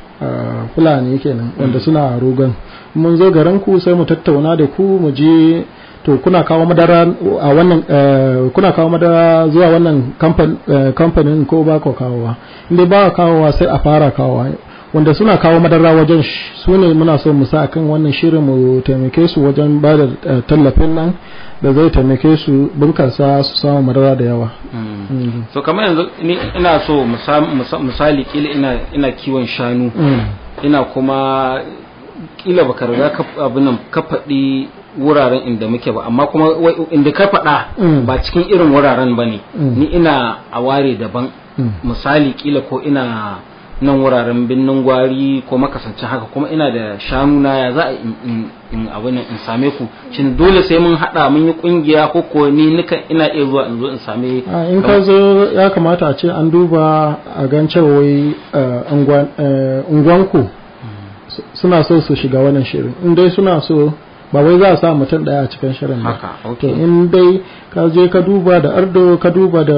ah, fulani kenan wanda suna rogon mun zo garin ku sai mu tattauna da ku mu je to kuna kawo madara a wannan eh, kuna kawo madara zuwa wannan kamfan- eh, kamfanin ko ba ku kawowa inda ba ku kawowa sai a fara kawowa wanda suna kawo madara wajen sh- su ne muna so mu sa akan wannan shirin mu taimake su wajen ba da eh, tallafin nan da zai taimake su bunkasa su samu madara da yawa Mm. Mm. so kamar yanzu ni ina so musa- musa- misali kila ina ina kiwon shanu Mm. ina kuma kila baka riga ka abin nan ka faɗi wuraren inda muke ba amma kuma wai inda ka faɗa Mm. ba cikin irin wuraren ba ne Mm. ni ina a ware daban Mm. misali kila ko ina nan wuraren binnin gwari ko makasancin haka kuma ina da shanu na ya za a in, in, in abin nan in same ku shin dole sai mun haɗa mun yi kungiya ko ko ni nika ina iya zuwa in zo in same a in ka zo ya kamata a ce an duba a gan cewa wai eh, unguwan- eh, unguwanku su- suna so su shiga wannan shirin in dai suna so ba wai za a sa mutum daya a cikin shirin ba haka to okay in dai ka je ka duba da ardo ka duba da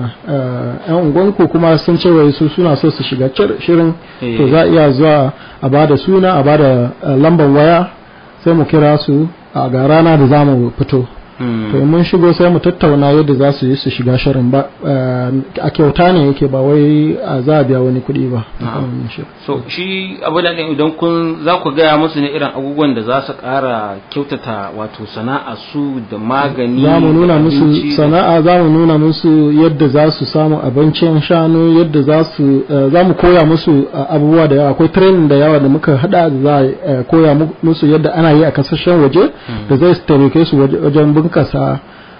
eh, yan unguwanku kuma sun ce wai su suna so su shiga cir- shirin Eh. to za a iya zuwa a ba da suna a ba da eh, lambar waya sai mu kira su a ga rana da za mu fito Mm. to in mun shigo sai mu tattauna yadda za su yi su shiga shirin ba eh, a kyauta ne yake ba wai a za a biya wani kuɗi ba Na'am. so shi abu da ne idan kun za ku gaya musu ne irin abubuwan da za su ƙara kyautata wato sana'a su da magani za mu nuna da musu abinci da- sana'a za mu nuna musu yadda za su samu abincin shanu yadda za su eh, za mu koya musu eh, abubuwa da yawa akwai training da yawa da muka hada da za a eh, koya mu- musu yadda ana yi a kasashen waje da zai taimake su waje- wajen bunkasa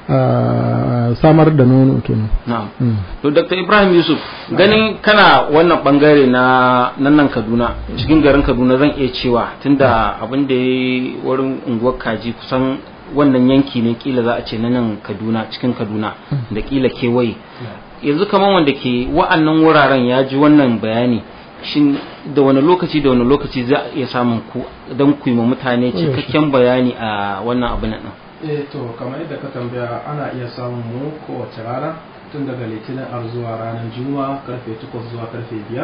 eh, samar da nono kenan na'am Mm. to dr ibrahim yusuf ganin kana wannan bangare na nan nan kaduna cikin garin kaduna zan iya cewa tunda abin da ya yi wurin unguwar kaji kusan wannan yanki ne kila za a ce na nan kaduna cikin kaduna da kila kewaye yanzu kamar wanda ke wa'annan wuraren ya ji wannan bayani shin da wani lokaci da wani lokaci za a iya samun ku don ku yi ma mutane cikakken bayani a wannan abin nan eh to kamar yadda ka tambaya ana iya samun mu kowace rana tun daga litinin har zuwa ranar juma'a karfe 8 zuwa karfe 5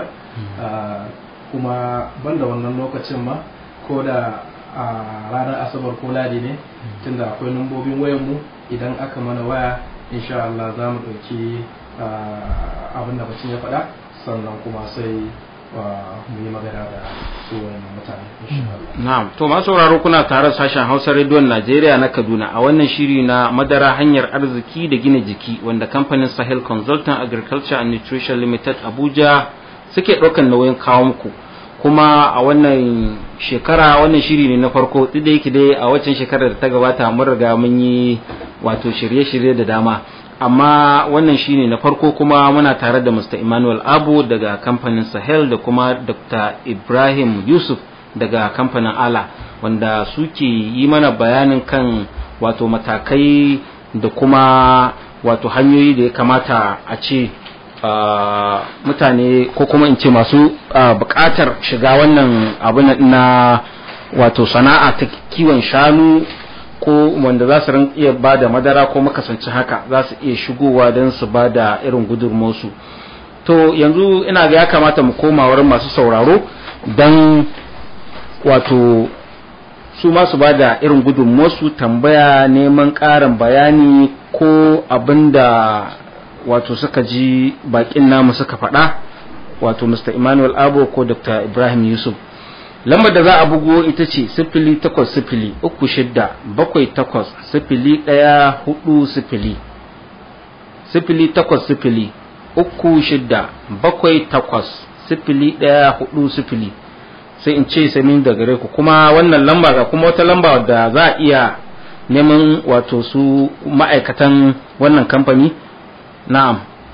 kuma banda wannan lokacin ma ko da a ranar asabar ko ladi ne tunda akwai lambobin wayan mu idan aka mana waya insha Allah za mu ɗauki abin da bacin ya faɗa sannan kuma sai mu yi magana da su wayannan mutane insha Allah Na'am, to masu sauraro kuna tare da sashen Hausa rediyon Najeriya na Kaduna a wannan shiri na madara hanyar arziki da gina jiki wanda kamfanin Sahel Consultant Agriculture and Nutrition Limited Abuja suke ɗaukan nauyin kawo muku. Kuma a wannan shekara wannan shiri ne na farko duk da yake dai a waccan shekarar da ta gabata mun riga mun yi wato shirye-shirye da dama. amma wannan shine na farko kuma muna tare da Mr. Emmanuel Abu daga kamfanin Sahel da kuma Dr. Ibrahim Yusuf daga kamfanin Ala wanda suke yi mana bayanin kan wato matakai da kuma wato hanyoyi da ya kamata a ce uh, mutane ko kuma in ce masu uh, bukatar shiga wannan abu na wato sana'a ta kiwon shanu ko wanda za su iya ba da madara ko makasancin haka za su iya shigowa don su ba da irin gudunmosu to yanzu ina ga ya kamata mu koma wurin masu sauraro don wato su ma su ba da irin gudunmosu tambaya neman ƙarin bayani ko abin da wato suka ji bakin namu suka faɗa wato mr emmanuel abo ko dr ibrahim yusuf lambar da za a bugo ita ce sifili takwas sifili uku shidda bakwai takwas sifili ɗaya hudu sifili sifili takwas sifili uku shidda bakwai takwas sifili ɗaya hudu sifili sai in ce sami da gare ku kuma wannan lamba ga kuma wata lamba da za a iya neman wato su ma'aikatan wannan kamfani na'am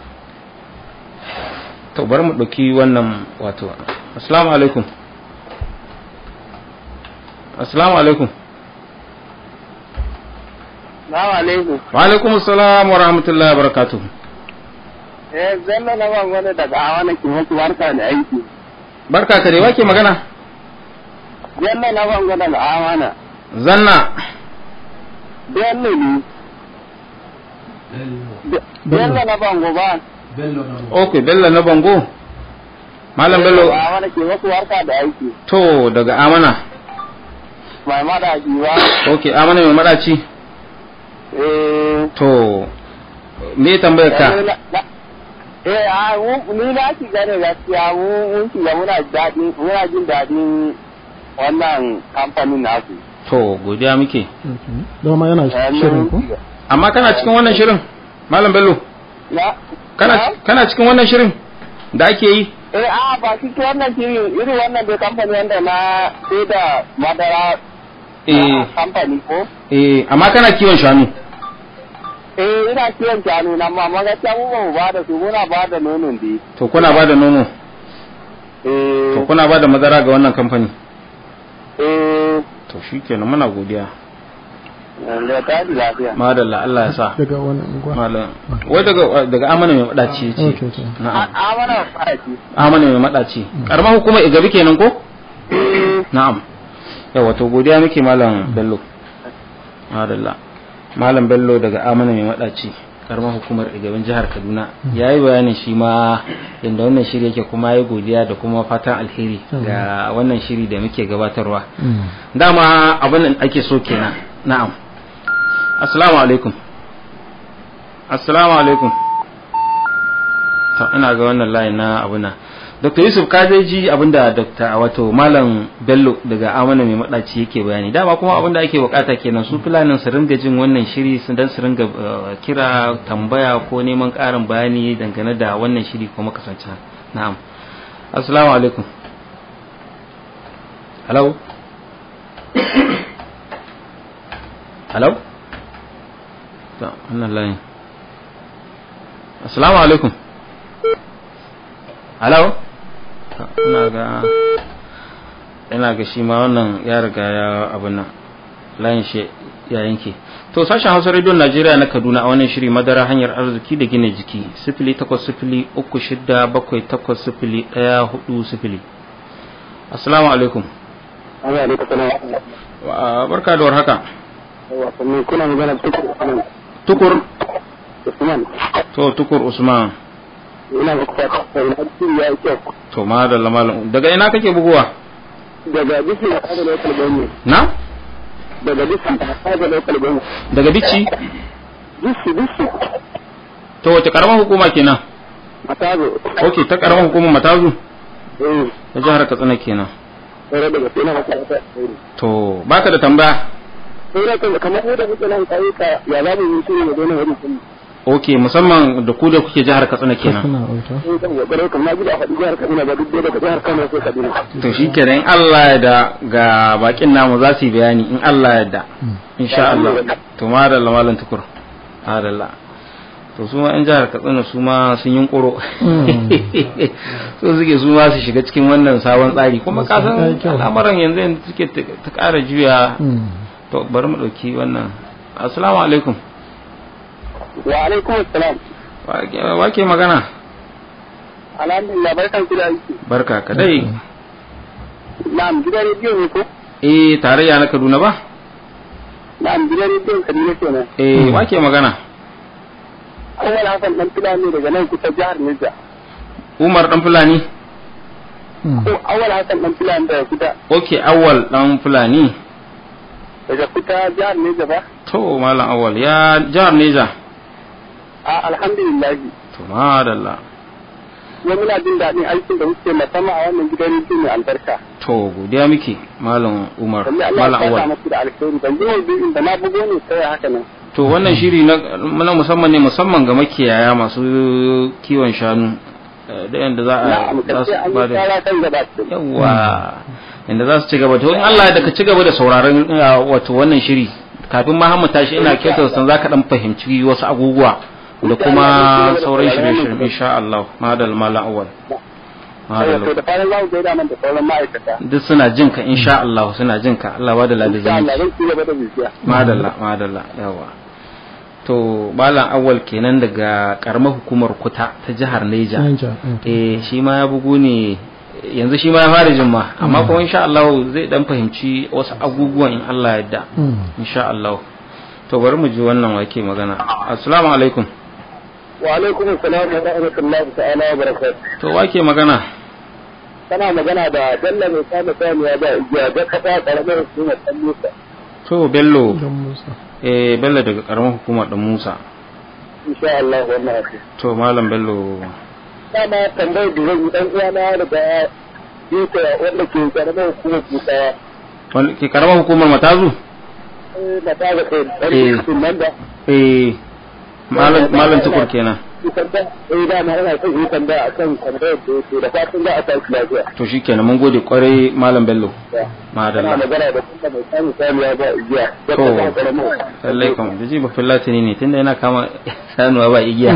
to bari mu ɗauki wannan wato assalamu alaikum assalamu alaikum Salamu alaikum. wa alaikum assalam wa rahmatullahi wa barakatuh Eh, zanna na ban wani daga awa na ke wasu barka da aiki. barka ka dai wake magana Zanna na ban wani daga awa na. zanna Bello ne. Bello na bango ba. bello na okay bello na bango malam bello Daga awa na ke wasu barka da aiki. to daga amana Mai madaji ba. okay amana mai madaci Eh. to me tambayar ka eh, na- na- Eh, a mu- ni na shiga ne gaskiya mu mun shiga muna daɗin muna jin daɗin wannan kamfanin nasu. to godiya muke dama yana Eh, shirin mun ku shiga. amma kana cikin wannan shirin malam bello Na? kana Na? kana cikin wannan shirin da ake yi Eh, a ba shi wannan shirin irin wannan dai kamfani wanda na sai da madara eh na kamfani ko? eh amma kana kiwon shanu Eh, ina kiwon shanu nan ma amma gaskiya mu ba mu ba da su muna ba da nonon dai. to kuna ba da nono Eh, to kuna ba da madara ga wannan kamfani eh, to shikenan muna godiya da ta ji lafiya. madalla Allah ya sa daga wani unguwa malam wai daga daga amana mai madaci ce okay okay A na'am a mana fara shi. amana mai madaci karamar hukumar igabi kenan ko na'am yawa to godiya muke malam bello madalla malam bello daga amana mai madaci karamar hukumar igabin jihar kaduna ya yi bayanin shi ma yadda wannan shiri yake kuma ya yi godiya da kuma fatan alheri ga wannan shiri da muke gabatarwa dama abin da ake so kenan na'am assalamu alaikum assalamu alaikum to ina ga wannan layin na abuna dr yusuf ka dai ji abinda dr wato malam bello daga amana mai madaci yake bayani dama kuma abinda ake bukata kenan su fulanin su ringa jin wannan shiri su dan su ringa eh, kira tambaya ko neman karin bayani dangane da wannan shiri ko makasancin na'am assalamu alaikum hello hello to wannan layin assalamu alaikum hello To, ina ga ina ga shi ma wannan ya riga ya abin nan layin shi ya yanke to sashen hausa rediyon najeriya na kaduna a wannan shiri madara hanyar arziki da gina jiki sifili takwas sifili uku shida bakwai takwas sifili ɗaya hudu sifili assalamu alaikum Allah ya rika sanar Wa- barka da warhaka wasanni kuna magana tukur Usman. tukur Usman. to tukur usman Ina ga kwata sai na ci ya yi kyau. to madalla malam daga ina kake buguwa Daga bisu da kada local government. na Daga bisu da kada local government. daga bici Bisu bisu. to wace karamar hukuma kenan Matazo. ok ta karamar hukumar matazu eh ta jihar katsina kenan sai da gaske na maka ta eh to baka da tambaya sai da kan kamar yadda muke nan kai ka ya za mu yi shi ne da wannan wani kuma ok musamman da ku da kuke jihar katsina kenan suna auta sai kan gaba kamar gida a faɗi jihar Kaduna ba duk daga jihar Kano sai Kaduna to shi kenan in Allah ya da ga bakin namu za su yi bayani in Allah ya da insha Allah to madalla malam tukur madalla to su ma 'yan jihar katsina su ma sun yi ƙuro so suke su ma su shiga cikin wannan sabon tsari kuma Masu kasan ɗaya kyau. al'amuran yanzu yanzu suke ta ta ƙara juya to bari mu ɗauki wannan assalamu alaikum wa alaikum assalam Wa- wake magana alhamdulillah barkan ku da aiki barka ka dai na'am gidan rediyo ne ko eh tarayya na kaduna ba na'am gidan rediyon Kaduna kenan eh wake magana Awal Hassan dan Fulani daga nan kusa jihar Niger umar dan fulani ko Awal Hassan dan Fulani daga kusa ok awal dan fulani daga kusa jihar Niger ba to malam awal ya jihar neja a alhamdulillah to madalla kuma muna jin daɗin aikin da muke musamman a wannan gidan rediyo mai albarka to godiya muke malam umar Lalle Allah malam ya awal saka muku da alheri ban ji maudu'in da na bugo ne sai haka nan to wannan shiri na na musamman ne musamman ga makiyaya masu kiwon shanu eh, da yanda za a na'am za kace an su ba yi da tsara kan gaba yawa inda za su ci gaba to in Allah da ka ci gaba da sauraron eh, wato wannan shiri kafin ma mu tashi ina kyautar san zaka dan fahimci wasu abubuwa da kuma sauran shirye-shirye insha Allah madal malam awal madal to da fara za mu gaida nan da sauran ma'aikata duk suna jin ka insha Allah suna jin ka Allah ba da insha Allah ladazin zan ci gaba da bibiya madalla madalla yawa to malam awal kenan daga karamar hukumar kuta ta jihar Neja eh shi ma ya bugu ne yanzu shi ma ya fara jin ma amma kuma insha Allah zai dan fahimci wasu abubuwan in Allah ya yarda insha Allah to bari mu ji wannan wake magana assalamu alaikum wa alaikum assalam wa rahmatullahi ta'ala wa barakatuh to wake magana kana magana da Bello mai kama saniya da igiya ga kasa karamar hukumar ɗan Musa to bello don musa eh bello daga karamar hukumar dan Musa insha Allah wannan haka to malam bello dama tambayar da zan yi dan uwana daga Yuka wanda ke karamar hukumar Kusawa wani ke karamar hukumar matazu eh na ta ga kai Eh. ɗan nan da eh malam malam tukur kenan kusan da eh da na ina son yi tambaya akan tambayar da yake da fatan za a tashi lafiya to shikenan mun gode kwarai malam bello kana madalla magana da kuma mai samun saniya ba igiya da To. kasa karamar lallai kam da ji ba fillatini ne tunda yana kama sanuwa ba igiya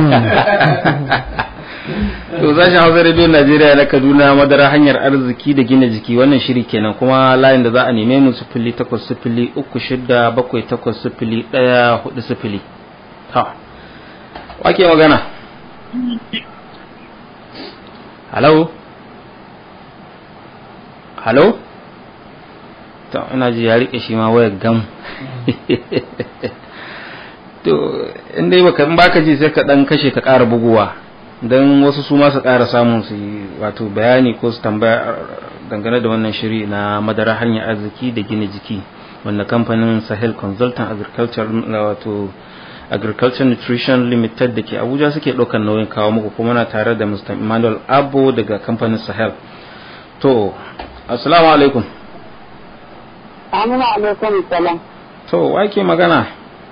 to sashen hausa radio najeriya na kaduna madara hanyar arziki da gina jiki wannan shiri kenan kuma layin da za a neme mu sifili takwas sifili uku shida bakwai takwas sifili ɗaya hudu sifili ta wake magana halo halo to ina ji ya rike shi ma wayar gam to in dai baka in baka ji sai ka dan kashe ka ƙara buguwa don wasu su ma su ƙara samun su yi wato bayani ko su tambaya dangane da wannan shiri na madara hanyar arziki da gina jiki wanda kamfanin sahel consultant agriculture wato agriculture nutrition limited da ke abuja suke ɗaukar nauyin kawo muku kuma na tare da mr emmanuel abo daga kamfanin sahel to assalamu alaikum Amina alaikum salam. to wake magana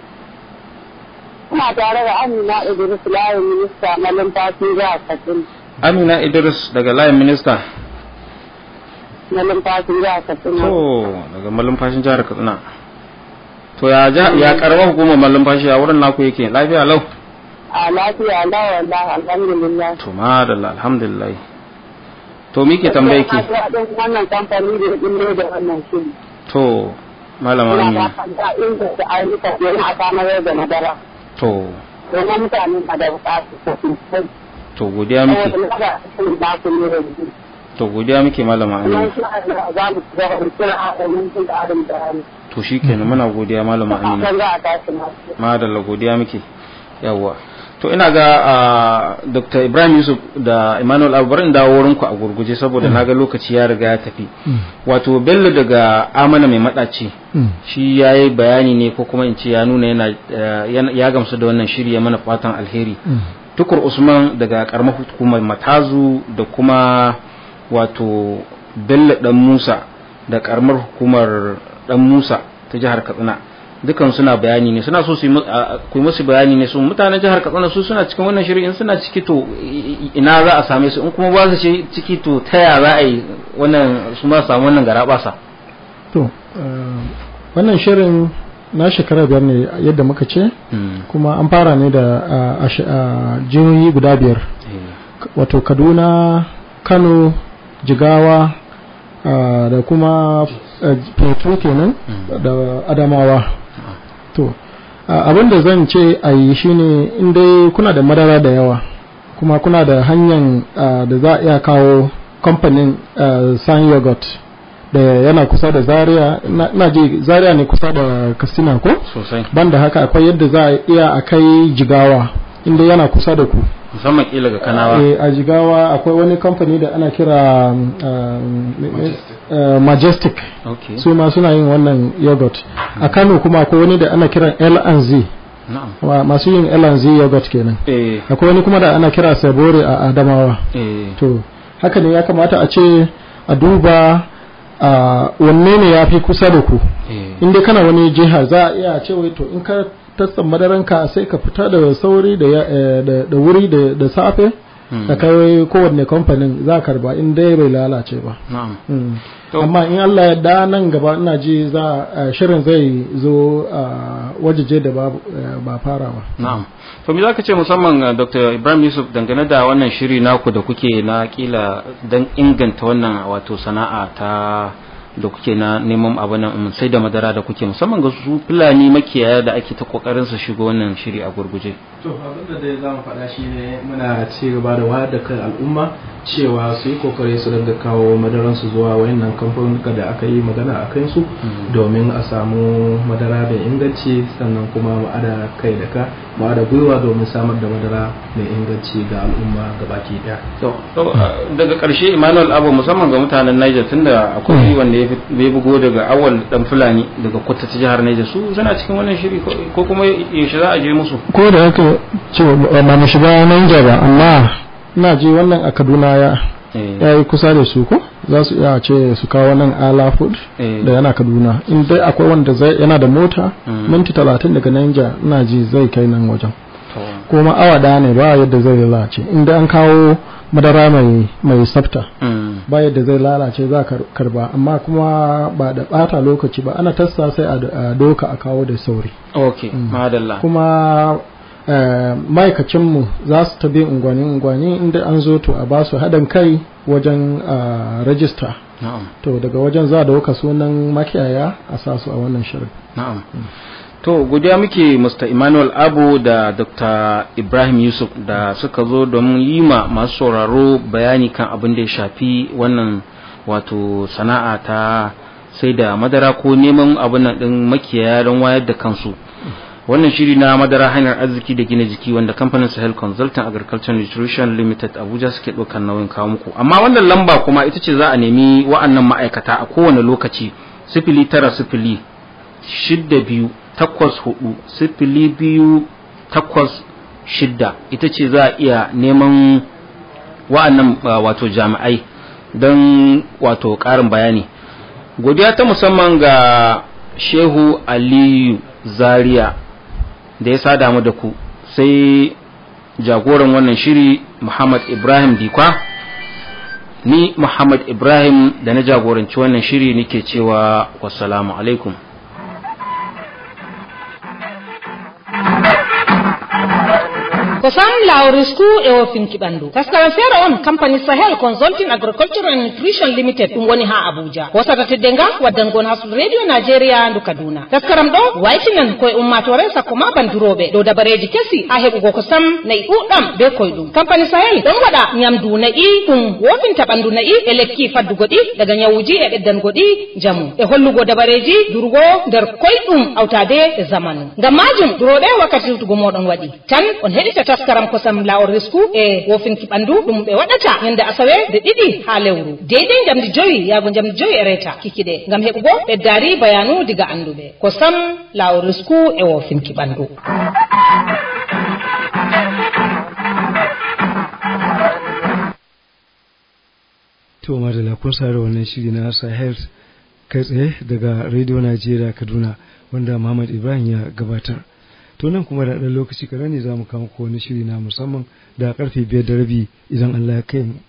Ina tare da Amina Idris Layin Minista na Lumfashi Jihar Katsina. amina idris daga layin minista Na Lumfashi Jihar Katsina. to daga malumfashin jihar katsina to ya ja- ya karba hukumar malumfashi a wurin naku yake lafiya lau A lafiya lawa da alhamdulillah. to madalla alhamdulillah to me ke tambaye ki Na ji daɗin wannan kamfani da ya ɗin da wannan shiri. to malama Ina amina da fata inda da ayyuka domin a samar da madara. to Domin mutane na da buƙatu sosai. to godiya muke Saboda na ga cikin baku ne da yanzu. to godiya muke malama Kuma amina shi a za mu ci gaba da kira a domin jin ƙarin bayani. to shikenan muna godiya malama amina Kan za a tashi masu. madalla godiya muke yawwa to ina ga ah, dr ibrahim yusuf da emmanuel abu bari in dawo wurinku a gurguje saboda na ga lokaci ya riga ya tafi wato bello daga amana mai madaci shi ya yi bayani ne ko kuma in ce ya nuna yana eh, yana- ya gamsu da wannan shiri ya mana fatan alheri tukur usman daga karamar hukumar matazu da kuma wato bello dan musa da karamar hukumar dan musa ta jihar katsina dukan suna bayani ne suna so su yi mu- a- ku yi musu bayani ne su mutanen jihar katsina su suna cikin wannan shirin in suna ciki to i- i- ina za a same su in kuma ba su ci- ciki to ta ya za a yi wannan su ma samu wannan garabasa to eh, wannan shirin na shekara biyar ne yadda muka ce kuma an fara ne da a- a sh- a jihohi guda biyar wato kaduna kano jigawa ah, da kuma eh, plateau kenan da adamawa to ah, abin da zan ce a yi shine in dai kuna da madara da yawa kuma kuna da hanyar ah, da za a iya kawo kamfanin ah, san yogurt da yana kusa da zaria na na ji zaria ne kusa da kastina ko sosai banda haka akwai yadda za a iya a kai jigawa inda yana kusa da ku musamman kila ga kanawa Eh, a jigawa akwai wani kamfani da ana kira um, um, uh, majestic okay su ma suna yin wannan yogurt a kano kuma akwai wani da ana kiran L&Z na'am wa- masu yin L&Z yogurt kenan eh akwai wani kuma da ana kira sabore a adamawa eh to haka ne ya kamata a ce a duba a wanne ne ya fi kusa da ku eh in dai kana wani jiha za a iya ce wai to in ka tasta madaranka sai ka fita da sauri da ya- eh, da da wuri da da safe Hmm. da kai kowanne kamfanin za a karba in dai bai lalace ba na'am Mm. To- amma in Allah ya da nan gaba ina ji za a shirin zai zo a wajeje da ba eh, ba fara ba Na'am. To me zaka ce musamman uh, Dr. Ibrahim Yusuf dangane da wannan shiri naku da kuke na kila dan inganta wannan wato sana'a ta da kuke na neman abu nan sai da madara da kuke musamman ga su fulani makiyaya da ake ta kokarin su shigo wannan shiri a gurguje. to abinda dai za mu faɗa shi ne muna ci gaba da wayar da kan al'umma cewa su yi kokari su dinga kawo madaransu zuwa wayannan kamfanuka da aka yi magana a kansu domin a samu madara mai inganci sannan kuma mu ada kai da ka mu ada gwiwa domin samar da madara mai inganci ga al'umma gabaki daya To, to, uh, daga ƙarshe Emmanuel Abu musamman ga mutanen Niger tunda akwai wanda ya fi- ya bugo daga awal dan Fulani daga Kuta ta jihar Niger su suna cikin wannan shiri ko- ko kuma yaushe za a je musu? ko da haka ce ba mu shiga Niger ba amma ina ji wannan a Kaduna ya Eh, ya yi kusa da su ko za su iya ce su kawo nan ala food eh, da yana kaduna in dai akwai wanda zai yana da mota Mm. minti talatin daga Niger ina ji zai kai nan wajen to, kuma awa daya ne ba yadda zai lalace in dai an kawo madara mai mai tsafta mm, ba yadda zai lalace za ka karba amma kuma ba da bata lokaci ba ana tassa sai a a doka a kawo da sauri okay, madalla. kuma eh, ma'aikacinmu za su tabi unguwanni-unguwanni inda an zo to a ba su haɗin kai wajen ah, rajista Na'am. to daga wajen za a dauka sunan makiyaya a sa su a wannan shirin Na'am. To, godiya muke Mr. Emmanuel Abu da Dr. Ibrahim Yusuf da suka zo domin yi ma masu sauraro bayani kan abin da ya shafi wannan wato sana'a ta sai da madara ko neman abin nan ɗin makiyaya don wayar da kansu. Wannan shiri na madara hanyar arziki da gina jiki wanda kamfanin Sahel Consulting Agriculture Nutrition Limited Abuja suke ɗaukar nauyin kawo muku. Amma wannan lamba kuma ita ce za a nemi wa'annan ma'aikata a kowane lokaci sifili tara sifili shidda biyu takwas hudu sifili biyu takwas shidda ita ce za a iya neman wa'annan uh, wato jami'ai don wato ƙarin bayani godiya ta musamman ga shehu aliyu zaria da ya sada mu da ku sai jagoran wannan shiri muhammad ibrahim dikwa ni muhammad ibrahim da na jagoranci wannan shiri nake cewa wassalamu alaikum ko sam lawrisku e o finki ɓandu taskaram feere on compagnie sahel consulting agriculture and nutrition limited ɗum woni ha abuja hosata teddenga waddangon hasud radio nigeria ndu kaduna taskaram ɗo waytinan koye ummatore sakko ma banduroɓe dow dabareji kesi ha heɓugo ko sam nayi ɗuɗɗam be koyɗum compagnie sahel ɗon waɗa nyamdu nayi ɗum wofinta ɓandu nayi e lekki faddugo ɗi daga nyawuji e ɓeddango ɗi jamu e hollugo dabareji durugo nder koyɗum awtade e zamanu ngam majum duroɓe wakkati siwtugo moɗon waɗi tan on heɗita taskaram kosam lawol risku e wofinki ɓandu ɗum ɓe waɗata ñande asawe nde ɗiɗi ha lewru deydey jamdi joyi yaago jamdi joyi e reta kikiɗe ngam heɓugo ɓeddari bayanu diga anduɓe kosam lawol risku e wofinki ɓandu to madalla kun sa da wannan shiri na sahel kai tsaye daga radio najeriya kaduna wanda muhammad ibrahim ya gabatar to nan kuma da ɗan lokaci kaɗan ne za mu kama ko wani shiri na musamman da karfe biyar da rabi idan allah ya kai mu